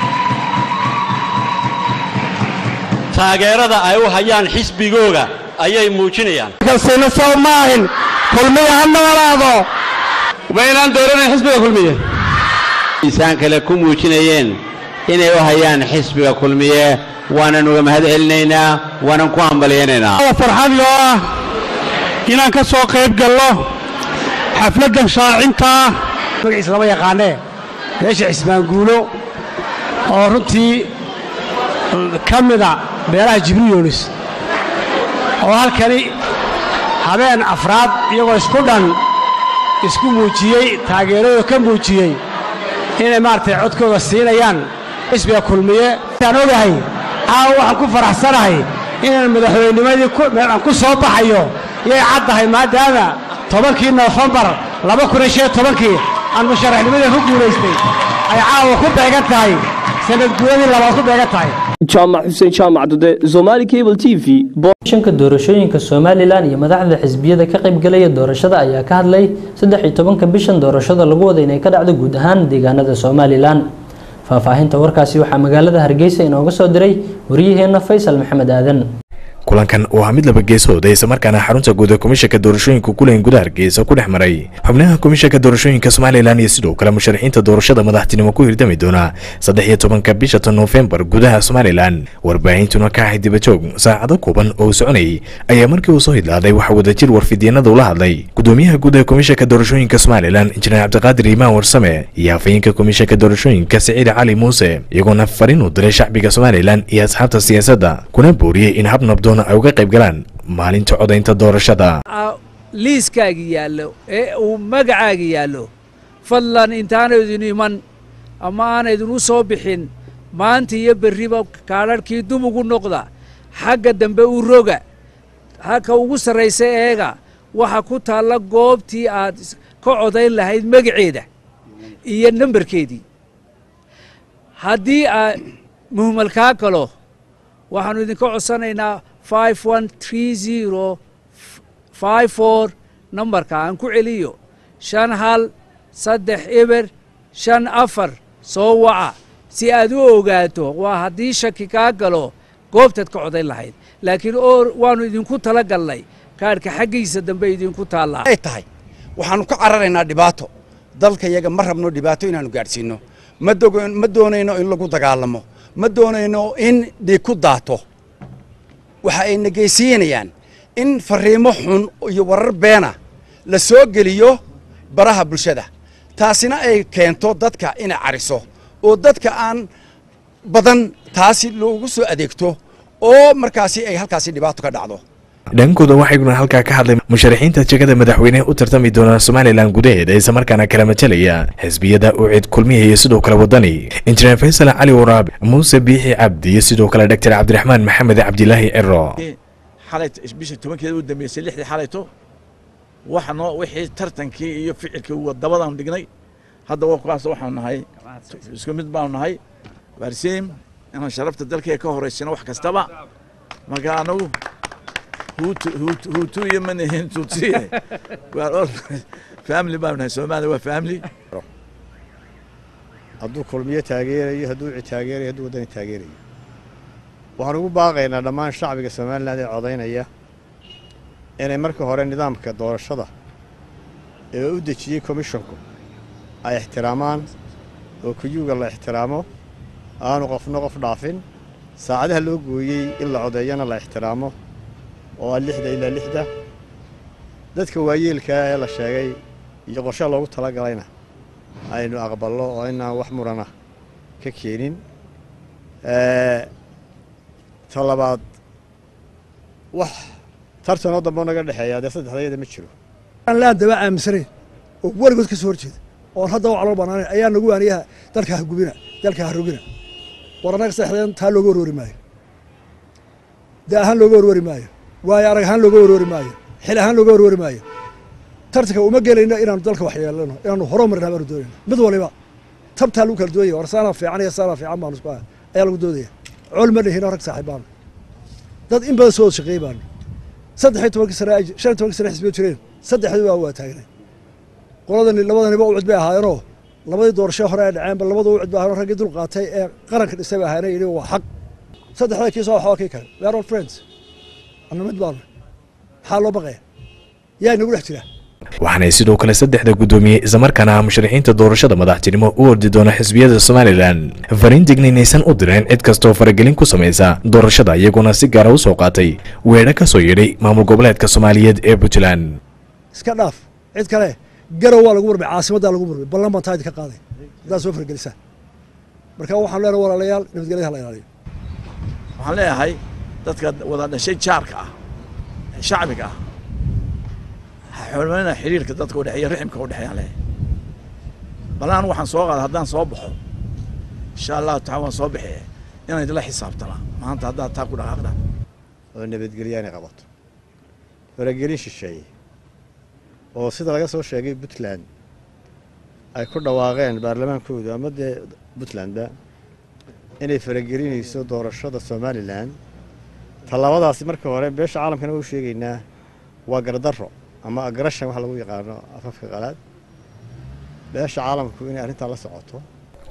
taageerada ay u hayaan xisbigooga ayay muujinayaan kasina soo maahin kulmiye ha noolaado maynaan dooranayn xisbiga kulmiye insaan kale ku muujinayeen inay u hayaan xisbiga kulmiye waanan uga mahad celinaynaa waanan ku hambalyaynaynaa farxad loo ah inaan ka soo qayb gallo xafladdan shaacintaa magaciisa lama yaqaanee beesha cismaanguulo oo runtii ka mida beelaha jibriil yoonis oo halkani habeen afraad iyagoo isku dhan isku muujiyey taageeradooda ka muujiyey inay maaragtay codkooda siinayaan xisbiga kulmiye aan ogahay caawa waxaan ku faraxsanahay inaan madaxweynimadii aan ku soo baxayo yay caddahay maadaama tobankii noofembar laba kun iyo shan tobankii aan musharaxnimadii ku guulaystay ay caawa ku beegan tahay sanad guuradii labaad ku beegan tahay jaamac xuseen jaamac dude somali cable t v shanka doorashooyinka somalilan iyo madaxda xisbiyada ka qaybgalaya doorashada ayaa ka hadlay saddex iyo tobanka bishan doorashada lagu wada inay ka dhacdo guud ahaan deegaanada somalilan faahfaahinta warkaasi waxaa magaalada hargeysa inooga soo diray waryaheena faysal maxamed aadan kulankan oo ah mid laba geesooda islamarkaana xarunta guud ee komishanka doorashooyinka kulan gudaha hargeysa ku dhex maray xubnaha komishanka doorashooyinka somalilan iyo sidoo kale musharaxiinta doorashada madaxtinimo ku hirdami doona saddex iyo tobanka bisha tan noofembar gudaha somalilan warbaahintuna ka ahayd dibajoog saacado kooban oo soconayay ayaa markii uu soo hidlaaday waxaa wadajir warfidyeenada ula hadlay gudoomiyaha guud ee komishanka doorashooyinka somalilan injineer cabdiqaadir imaan warsame iyo hafayeenka komishanka doorashooyinka siciid cali muuse iyagoona fariin u diray shacbiga somalilan iyo asxaabta siyaasadda kuna booriyey in hab nabdoon ay uga qayb galaan maalinta codaynta doorashada liiskaaga yaallo ee uu magacaaga yaallo fadlan intaanaydin iman ama aanaydin u soo bixin maanta iyo berriba kaadharhkii dub ugu noqda xagga dambe u roga halka ugu sarraysa eega waxa ku taalla goobtii aad ka codayn lahayd magaceeda iyo nambarkeedii haddii aa muhmal kaa galo waxaannu idinka codsanaynaa five one tree zero five four nambarka aan ku celiyo shan hal saddex eber shan afar soo waca si aad u ogaato waa haddii shaki kaa galo goobtaad ka codayn lahayd laakiin oo waannu idinku tala galnay kaadhka xaggiisa dambe idinku taallaa ay tahay waxaannu ka cararaynaa dhibaato dalka yaga ma rabno dhibaato inaannu gaadhsiinno ma doonayno in lagu dagaalamo ma doonayno in dhiig ku daato waxa ay negeysiinayaan in fariimo xun iyo warar beena la soo geliyo baraha bulshada taasina ay keento dadka inay cariso oo dadka aan badan taasi loogu soo adeegto oo markaasi ay halkaasi dhibaato ka dhacdo dhankooda waxayguna halkaa ka hadlay musharaxiinta jegada madaxweynehe u tartami doona somalilan gudaheeda islamarkaana kala matalaya xisbiyada ucid kulmiya iyo sidoo kale wadani injineer faysal cali waraab muuse biixi cabdi iyo sidoo kale doctor cabdiraxmaan maxamed cabdilaahi ciro xalay bisha tobankeeda u dambeysay lixdii xalayto waxa noo wixii tartankii iyo ficilkii wadabadaan dhignay hadda waa kuwaas waxaanu nahay isku mid baanu nahay waarsiim inaan sharafta dalkee ka horeysino wax kastaba marka anagu huutu iyo manihin tutsiye family baanu nahay soomaaliya waa family hadduu kulmiyo taageerayo hadduu uci taageerayo hadduu waddani taageerayo waxaan ugu baaqaynaa dhammaan shacbiga somalilan ee codaynaya inay marka hore nidaamka doorashada ee u dejiyey komishonku ay ixtiraamaan oo kuyuuga la ixtiraamo aanu qofna qof dhaafin saacadaha loo gooyey in la codeeyana la ixtiraamo oo ah lixda ilaa lixda dadka waayeelkaa ee la sheegay iyo qorshe loogu tala galayna aynu aqballo oo inaan wax murana ka keenin ta labaad wax tartanoo dambe naga dhexeeya dee saddexdayada ma jiro laan daba aaminsanayn oo weligood ka soo horjeeda oon hadda wax loo banaanayn ayaa nagu waaniyaha dalka ha gubina dalka ha rogina war annaga saddexdeen taa looga warwari maayo da ahaan looga warwari maayo waayo arag ahaan looga warwari maayo xil ahaan looga warwari maayo tartanka uma gelayno inaanu dalka wax yeelano inaanu horo marnaa baanu doonayna mid waliba tabtaa lagu kala doonaya war saanaa fiican iyo saanaa fiican baanu isku ayaa lagu doodaya col ma dhihino rag saaxiib baanu dad in badan soo wada shaqeeyey baanu saddex iyo tobankii sane shan iyo tobankii sane xisbiyo jireen saddexdii waa waa taagnay qoladani labadaniba ucud bay ahaayeenoo labadii doorasho hore ay dhaceenba labada ucud bay ahaayeen raggii dul qaatay ee qaranka dhisay bay ahaayeen yidhi waa xaq saddexda kii soo waxaa kii kale we are all friends anna mid baanu maxaa loo baqaya yaa inagu dhex jira waxaanay sidoo kale saddexda guddoomiye islamarkaana ah musharaxiinta doorashada madaxtinimo u ordi doona xisbiyada somalilan fariin digninaysan u direen cid kastoo faragelin ku samaysa doorashada iyaguna si gaara u soo qaatay weedho ka soo yeedhay maamul goboleedka soomaaliyeed ee puntland iska dhaaf cid kale garow waa lagu murmay caasimaddaa lagu murmay ballan baan taadi ka qaaday haddaad soo fargelisaan marka waxaan leenahay walaalayaal nabadgelyada hala ilaaliyo waxaan leeyahay dadka wada dhashay jaarka ah ee shacbiga ah xurmayna xiriirka dadka u dhexeeya riximka u dhexeeyaan leeyahay bal anigu waxaan soo qaaday haddaan soo baxo insha allahu taala waan soo bixiye inaan idinla xisaabtana maanta haddaad taa ku dhaqaaqdaan oo nabadgelyo inay qabato faragelin shisheeye oo sida laga soo sheegay puntland ay ku dhawaaqeen baarlamaankoodu ama dee puntlandba inay faragelinayso doorashada somalilan tallabadaasi marka hore beesha caalamkana waa u sheegaynaa waa gardarro ama agrashan waxa lagu yaqaano afafka qalaad beesha caalamku inay arrintaa la socoto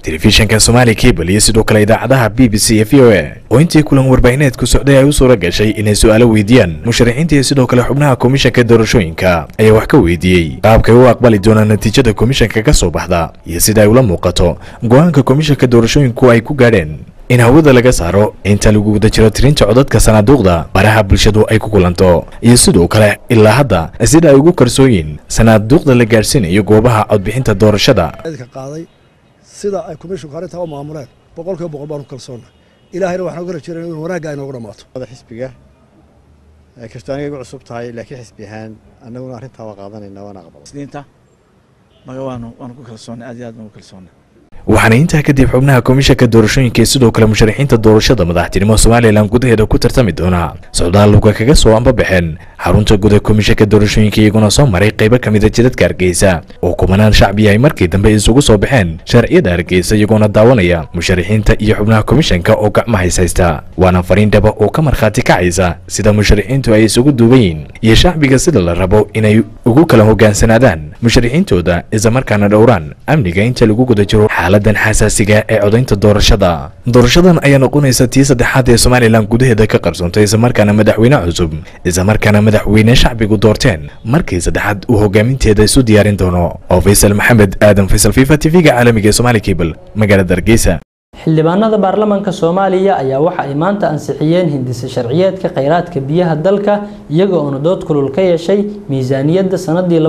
telefishanka somaali cable iyo sidoo kale idaacadaha b b c iyo v o a oo intii kulan warbaahineedku socday ay u suura gashay inay su'aalo weydiiyaan musharaxiinta iyo sidoo kale xubnaha komishanka doorashooyinka ayaa wax ka weydiiyey qaabkay u aqbali doonaan natiijada komishanka ka soo baxda iyo sida ay ula muuqato go-aanka komishanka doorashooyinku ay ku gaadheen in hawada laga saaro inta lagu guda jiro tirinta codadka sanaaduuqda baraha bulshadu ay ku kulanto iyo sidoo kale ilaa hadda sida ay ugu kalsooyiin sanaaduuqda la gaadhsiinayo goobaha codbixinta doorashada ka qaaday sida ay komishinku arrintaa u maamuleen boqolkiiba boqol baanu kalsoonnay ilaahayna waxaan uga rajeynaya in wanaagga ay noogu dhammaato xisbiga kastoo aniga igu cusub tahay laakiin xisbi ahaan annaguna arrintaa waa qaadanayna waana aqbalay maga waanu waanu ku kalsoonnay aad iyo aad baan ku kalsoonnay waxaana intaa kadib xubnaha komishanka doorashooyinka iyo sidoo kale musharaxiinta doorashada madaxtinimo somalilan gudaheeda ku tartami doona socdaal luga kaga soo ambabaxeen xarunta guda komishanka doorashooyinka iyaguna soo maray qaybo ka mida jidadka hargeysa oo kumanaan shacbi ay markii dambe isugu soo baxeen sharciyada hargeysa iyagoona daawanaya musharaxiinta iyo xubnaha komishanka oo gacmaha hayshaysta waana fariin dhaba oo ka markhaati kacaysa sida musharaxiintu ay isugu duuban yihiin iyo shacbiga sida la rabo inay ugu kala hogaansanaadaan musharaxiintooda islamarkaana dhowraan amniga inta lagu guda jiro xaaladan xasaasiga ee codaynta doorashada doorashadan ayaa noqonaysa tii saddexaad ee somalilan gudaheeda ka qarsoontay islamarkaana madaxweyne cusub islamarkaana madaxweyne shacbigu doorteen markii saddexaad uu hogaaminteeda isu diyaarin doono oo faysal maxamed aadan faysal fifa tv-ga caalamiga ee somali cable magaalada hargeysa xildhibaanada baarlamaanka soomaaliya ayaa waxa ay maanta ansixiyeen hindisa sharciyeedka kheyraadka biyaha dalka iyaga oona dood kulul ka yeeshay miisaaniyadda sanadii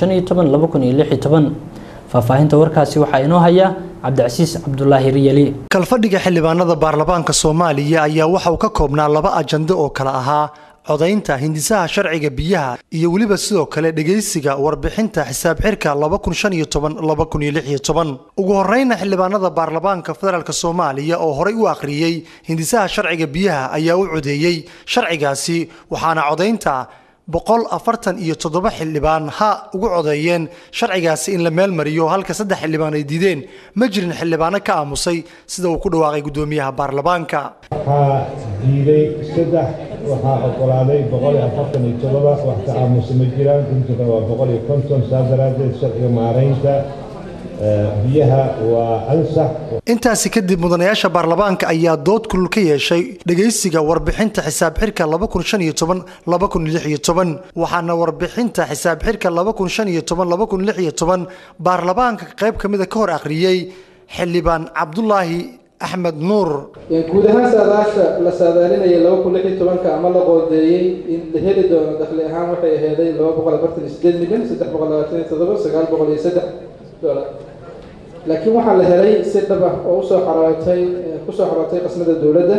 faahfaahinta warkaasi waxaa inoo haya cabdicasiis cabdulaahi riyali kalfadhiga xildhibaanada baarlamaanka soomaaliya ayaa waxa uu ka koobnaa laba ajando oo kale ahaa codaynta hindisaha sharciga biyaha iyo weliba sidoo kale dhegaysiga warbixinta xisaab xirka ugu horeyna xildhibaanada baarlamaanka federaalk soomaaliya oo horey u akhriyey hindisaha sharciga biyaha ayaa u codeeyey sharcigaasi waxaana codaynta boqol afartan iyo toddoba xildhibaan ha ugu codeeyeen sharcigaasi in la meel mariyo halka saddex xildhibaan ay diideen ma jirin xildhibaano ka aamusay sida uu ku dhawaaqay gudoomiyaha baarlamaanka waxaa diiday saddex waxaa ogolaaday boqol iyo afartan iyo toddoba wax ka aamusa ma jiraan runtuka waa boqol iyo konton saa daraaddeed sharciga maaraynta biyaha waa ansax intaasi kadib mudanayaasha baarlamaanka ayaa dood kulul ka yeeshay dhegaysiga warbixinta xisaab xirka waxaana warbixinta xisaab xirka baarlamaanka qayb ka mida ka hor akhriyey xildhibaan cabdulaahi axmed nuur guud ahaan saadaasha la saadaalinayay laba kun lix iyo tobanka ama la qoodeeyey in la heli doono dakhli ahaan waxay aheeday laba boqol afartan iyo sideed milyan saddex boqol labaatan iyo toddoba sagaal boqol iyo saddex dolar laakiin waxaa la helay si dhab ah oo usoo xarootay kusoo xarootay qasmada dowladda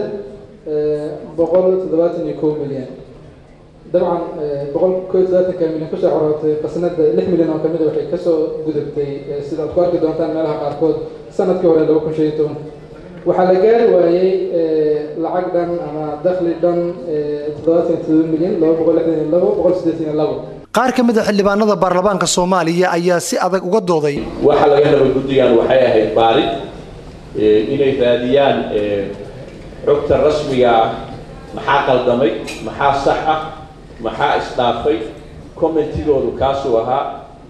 boqol toddobaatan iyo kow milyan dabcan boqol koo iyo toddobaatanka milyan kusoo xarootay qasnada lix milyan oo kamid a waxay kasoo gudubtay sidaad ku arki doontaan meelaha qaarkood sanadkii hore laba kun shan iyo toban waxaa la gaari waayey lacag dhan ama dakhli dhan toddobaatan iyo toddoba milyan laba boqol lixdan iyo labo boqol siddeetan iyo labo qaar ka mid a xildhibaanada baarlamaanka soomaaliya ayaa si adag uga dooday waxa laga raba guddigan waxay ahayd baarid inay raadiyaan xogta rasmiga ah maxaa qaldamay maxaa sax ah maxaa isdhaafay commentigoodu kaasuu ahaa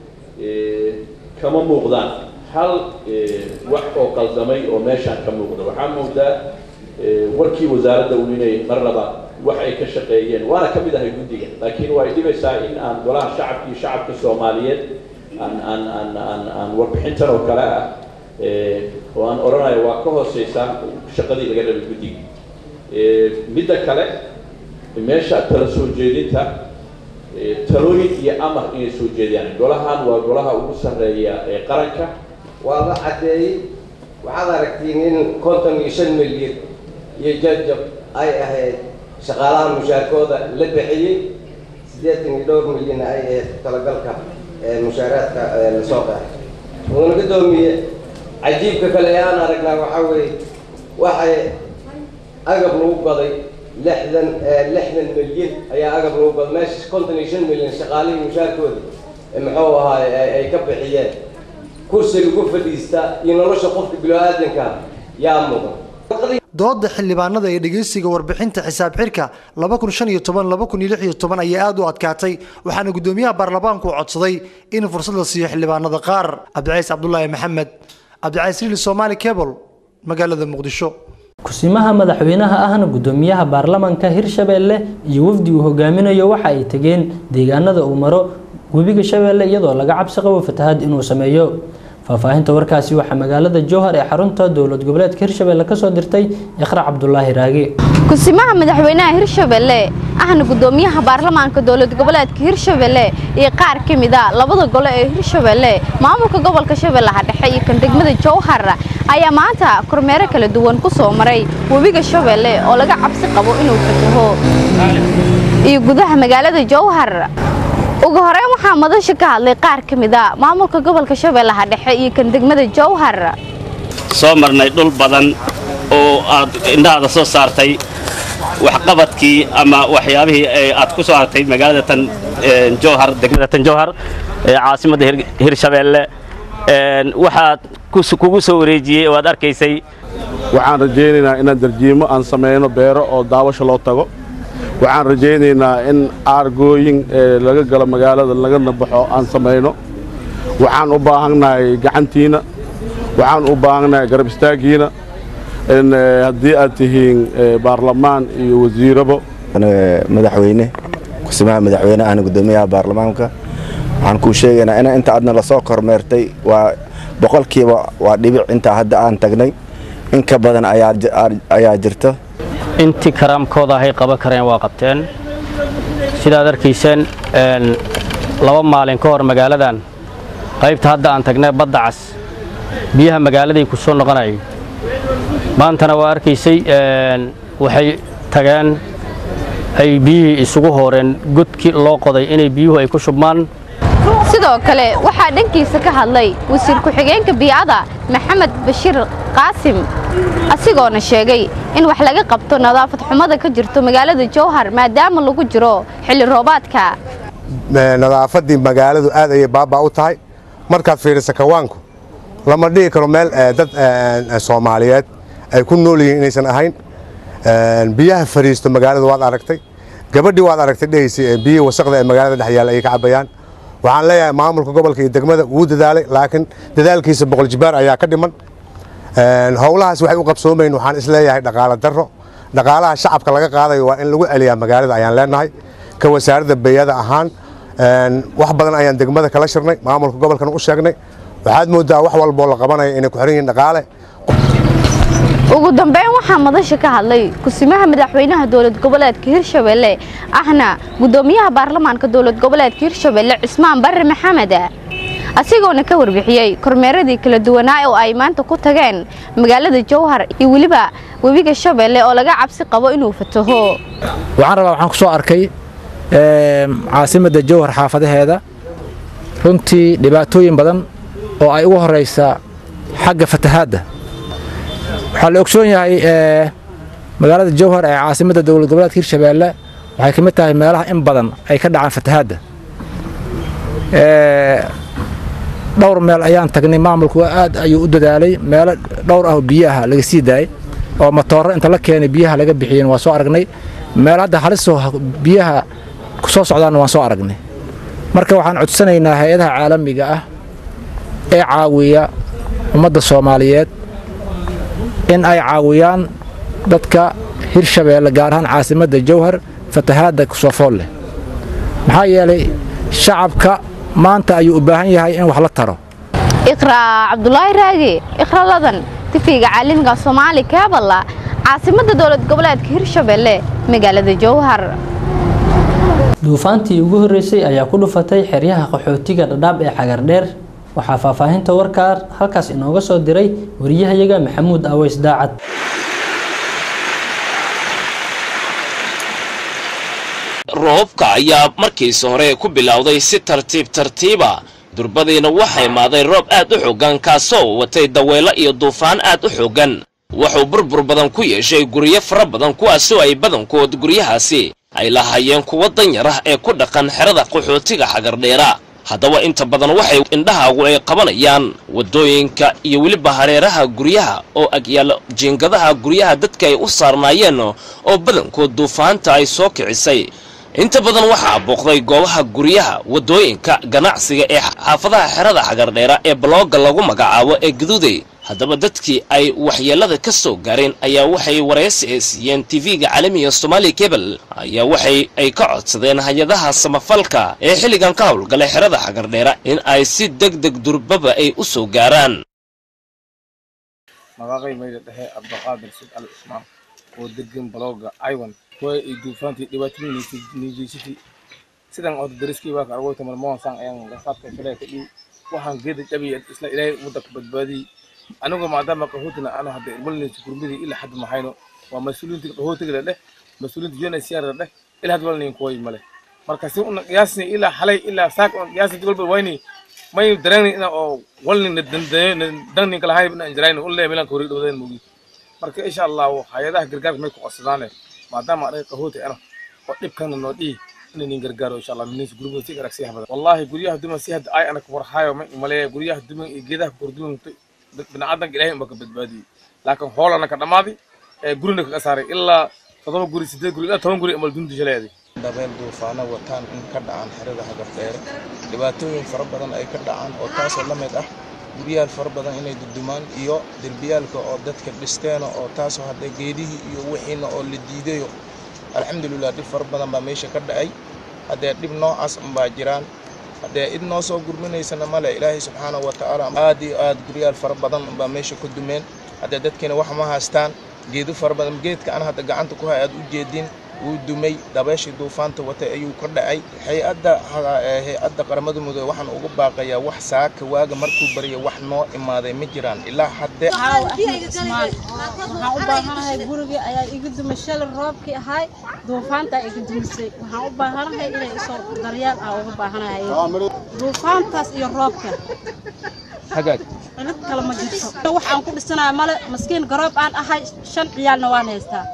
kama muuqdaan hal wax oo qaldamay oo meeshaan ka muuqda waxaa muuqdaa warkii wasaaradda un inay mar laba wax ay ka shaqeeyeen waana ka mid ahay guddiga laakiin waa ay dhibaysaa in aan golaha shacabka iyo shacabka soomaaliyeed aan aan aan aan aan warbixintan oo kale ah oo aan odhanayo waa ka hooseysaa shaqadii laga rabay guddiga midda kale meesha tala soo jeedinta talooyin iyo amar inay soo jeediyaan golahan waa golaha ugu sarreeya ee qaranka waa la caddeeyey waxaad aragtiin in konton iyo shan milyan iyo jajab ay ahayd shaqaalaha mushaarkooda la bixiyey siddeetan iyo dhowr milyan ay ahayd talagalka mushaaraadka lasoo qaaday wuuna gadoomiye cajiibka kale ee aan aragnaa waxaa weeye waxay agab lagu gaday lixdan lixdan milyan ayaa agab lagu gaday meesha konton iyo shan milyan shaqaalihii mushaarkooda muxuu ahaay ay ka bixiyeen kursi lagu fadhiista iyo nolosha qofka bilo-aadanka yaa mudan dooda xildhibaanada ee dhegeysiga warbixinta xisaab xirka ayaa aad u adkaatay waxaana gudoomiyaha baarlamaanku codsaday in fursad la siiyo xildhibaanada qaar cabdicays cabdulaahi maxamed cabdicasiil soomaali cable magaalada muqdisho kusimaha madaxweynaha ahna gudoomiyaha baarlamaanka hirshabeelle iyo wafdi uu hogaaminayo waxa ay tegeen deegaanada uu maro webiga shabeelle iyadoo laga cabsi qabo fatahaad inuu sameeyo faahfaahinta warkaasi waxaa magaalada jowhar ee xarunta dowlad goboleedka hirshabeelle kasoo dirtay iqra cabdulaahi raage kusimaha madaxweynaha hirshabelle ahna gudoomiyaha baarlamaanka dowlad goboleedka hirshabelle iyo qaar ka mid a labada gole ee hirshabelle maamulka gobolka shabeellaha dhexe iyo kan degmada jowhar ayaa maanta kormeero kala duwan ku soo maray webiga shabeelle oo laga cabsi qabo inuu fataho iyo gudaha magaalada jowhar ugu horeyn waxaa madasha ka hadlay qaar ka mid a maamulka gobolka shabeellaha dhexe iyo kan degmada jowhar soo marnay dhul badan oo aad indhahaada soo saartay waxqabadkii ama waxyaabihii aad ku soo hartay magaalada tan jowhar degmada tan jowhar ee caasimadda hirshabeelle waxaad kugu soo wareejiyey oo aad arkaysay waxaan rajaynaynaa inaan darjiimo aan samayno beero oo daawasho loo tago waxaan rajaynaynaa in aargooyin laga galo magaalada lagana baxo aan samayno waxaan u baahannahay gacantiina waxaan u baahannahay garab istaaggiina haddii aad tihiin baarlamaan iyo wasiirabo madaxweyne kusimaha madaxweyne ahna gudoomiyaha baarlamaanka waxaan kuu sheegaynaa in inta aadna lasoo kormeertay waa boqolkiiba waa dhibic intaa hadda aan tagnay in ka badan ayaa jirta intii karaamkooda ahay qaban kareen waa qabteen sidaad arkayseen laba maalin ka hor magaaladan qaybta hadda aan tagnay badda cas biyaha magaaladay ku soo noqonayay maantana waa arkaysay waxay tageen ay biyihii isugu hooreen godkii loo qoday inay biyuhu ay ku shubmaan sidoo kale waxaa dhankiisa ka hadlay wasiir ku-xigeenka biicada maxamed bashiir qaasim asigoona sheegay in wax laga qabto nadaafad xumada ka jirto magaalada jowhar maadaama lagu jiro xilli roobaadka nadaafaddii magaaladu aad ayay baabaa u tahay markaad fiiriso kawaanku lama dhihi karo meel dad soomaaliyeed ay ku nool yihiin inaysan ahayn biyaha fariisto magaalada waad aragtay gabadhii waad aragtay dhehaysay biyihii wasaqda ee magaalada dhex yaalla ayay ka cabayaan waxaan leeyahay maamulka gobolka iyo degmada wuu dadaalay laakiin dadaalkiisa boqol jibaar ayaa ka dhiman howlahaas waxay u qabsoomayn waxaan isleeyahay dhaqaalo darro dhaqaalaha shacabka laga qaadayo waa in lagu celiyaa magaalada ayaan leenahay ka wasaaradda beeyada ahaan wax badan ayaan degmada kala shirnay maamulka gobolkana u sheegnay waxaad moodaa wax walboo la qabanaya inay ku xiran yihiin dhaqaale ugu dambeyn waxaa madasha ka hadlay kusimaha madaxweynaha dowlad goboleedka hirshabelle ahna gudoomiyaha baarlamaanka dowlad goboleedka hirshabelle cismaan barre maxamed asigoona ka warbixiyey kormeeradii kala duwanaa oo ay maanta ku tageen magaalada jowhar iyo weliba webiga shabeelle oo laga cabsi qabo inuu fataho waxaan rabaa waxaan ku soo arkay caasimadda jowhar xaafadaheeda runtii dhibaatooyin badan oo ay ugu horeysa xagga fatahaadda waxaa la ogsoon yahay magaalada jowhar ee caasimadda dowlad goboleedka hirshabeelle waxay ka mid tahay meelaha in badan ay ka dhacaan fatahaadda dhowr meel ayaan tagnay maamulku aad ayuu u dadaalay meelo dhowr ah oo biyaha laga sii daayay oo matooro inta la keenay biyaha laga bixiyeen waa soo aragnay meel hadda halisoo biyaha ku soo socdaanna waan soo aragnay marka waxaan codsanaynaa hay-adaha caalamiga ah ee caawiya ummadda soomaaliyeed in ay caawiyaan dadka hirshabeelle gaar ahaan caasimadda jowhar fatahaadda kusoofool leh maxaa yeelay shacabka maanta ayuu u baahan yahay in wax la taro iqraa cabdulaahi raagi iqra ladan tifiga caalamiga soomaali kaaballa caasimadda dowlad goboleedka hirshabelle magaalada jowhar duufaantii ugu horreysay ayaa ku dhufatay xeryaha qaxootiga dhadhaab ee xagardheer waxaa faahfaahinta warkaa halkaas inooga soo diray wariyahayaga maxamuud aweys daacad roobka ayaa markiisa hore ku bilowday si tartiib tartiiba durbadiina waxaa imaaday roob aad u xoogan kaasoo watay daweelo iyo duufaan aad u xoogan wuxuu burbur badan ku yeeshay guryo fara badan kuwaasoo ay badankood guryahaasi ay lahaayeen kuwa danyar ah ee ku dhaqan xerada qaxootiga xagardheera haddaba inta badan waxay indhahaagu ay qabanayaan waddooyinka iyo weliba hareeraha guryaha oo agyaala jiingadaha guryaha dadka ay u saarnaayeen oo badankood duufaanta ay soo kicisay inta badan waxaa booqday goobaha guryaha waddooyinka ganacsiga ee xaafadaha xerada xagardheera ee balooga lagu magacaabo ee gaduuday haddaba dadkii ay waxyeelada ka soo gaareen ayaa waxay waraysi ay siiyeen tv-ga caalamiga somaali cable ayaa waxay ay ka codsadeen hay-adaha samafalka ee xilligan ka howlgalay xerada xagardheera in ay si deg deg durbaba ay u soo gaaraan magaqay mayda dhexe cabdiqaadir sid al ismaan oo degan balooga aywan kuwa ay duufaantii dhibaatooyinaysa sidan oo dariskii waa ka argoyta malmoon saan ayaan gafaadka filee ka dhiw waxaan geeda jabiya isla ilaahay waddanka badbaadiyey anigu maadaama qaxootina aanu hadda walnaysa gurmadii ilaa hadda mahayno waa mas-uuliyiinta qaxootiga dheh mas-uuliyiinta unhcr dheh ilaa hadda walnayn kuway male marka si una qiyaasni ilaa xalay ilaa saak on qiyaasni walba wayni may dareenni ina oo walni dangni kala hayb ina injirayni ulle milan ka hori dhawdeen mugi marka insha allah hay-adaha gargaarka may ku codsadaane maadaama anaga qaxooti ana oo dhibkana noo dhihi inaynin gargaaro insha allah minaysa gurigooda si arag si badan wallahi guryaha duman si hadda ay anaka warhaayo ma maleeya guryaha duman iyo geedaha korduman biniaadanka ilaahay unba ka badbaadiyey laakiin hoolana ka dhammaaday ee gurina kaga saaray ilaa toddoba guri sideed guri ilaa toban guri amal dunta shaleeday dabeel duufaano wataan in ka dhacaan xerada hagardheere dhibaatooyin fara badan ay ka dhacaan oo taasoo la mid ah guryaal fara badan inay dudumaan iyo derbiyaalka oo dadka dhisteena oo taasoo hadda geedihii iyo wixiina oo la diidayo alxamdulilah dhib fara badan baa meesha ka dhacay haddee dhib noocaas unbaa jiraan haddee id noo soo gurminaysana male ilaahay subxaanahu wa tacaala aad iyo aad guryaal fara badan unbaa meesha ka dumeen haddee dadkiina wax ma haystaan geedo fara badan geedka aan hadda gacanta ku hay aad u jeedin wuu dumay dabeeshii duufaanta watay ayuu ka dhacay hay-adda hay-adda qaramada mudoobe waxaan ugu baaqayaa wax saaka waaga markuu barya wax noo imaaday ma jiraan ilaa haddee waxaan u baahanahay gurigii ayaa iga dumay shalay roobkii ahay duufaantaa iga dumisay waxaan u baahanahay inay isoo daryeel ah uga baahanahay duufaantaas iyo roobka hagaag cilid kale ma jirto wax aan ku dhisanayo male maskiin garoob aan ahay shan ciyaalna waan haystaa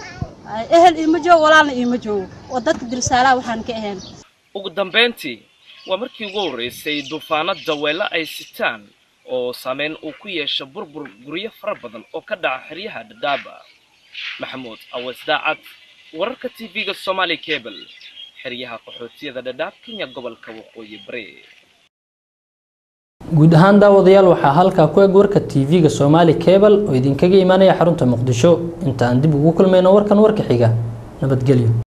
ehel iima joogo walaalna iima joogo oo dadka dirsaalaha waxaan ka ahayn ugu dambayntii waa markii ugu horreysay duufaano daweelo ay sitaan oo saameyn uu ku yeesho burbur guryo fara badan oo ka dhaca xeryaha dhadhaaba maxamuud awees daacad wararka tv-ga somaali cable xeryaha qaxootiyada dhadhaab kenya gobolka waqooyi bari guud ahaan daawadayaal waxaa halkaa ku eg warka tv-ga somaali cable oo idinkaga imaanaya xarunta muqdisho inta aan dib ugu kulmayno warkan warka xiga nabadgelyo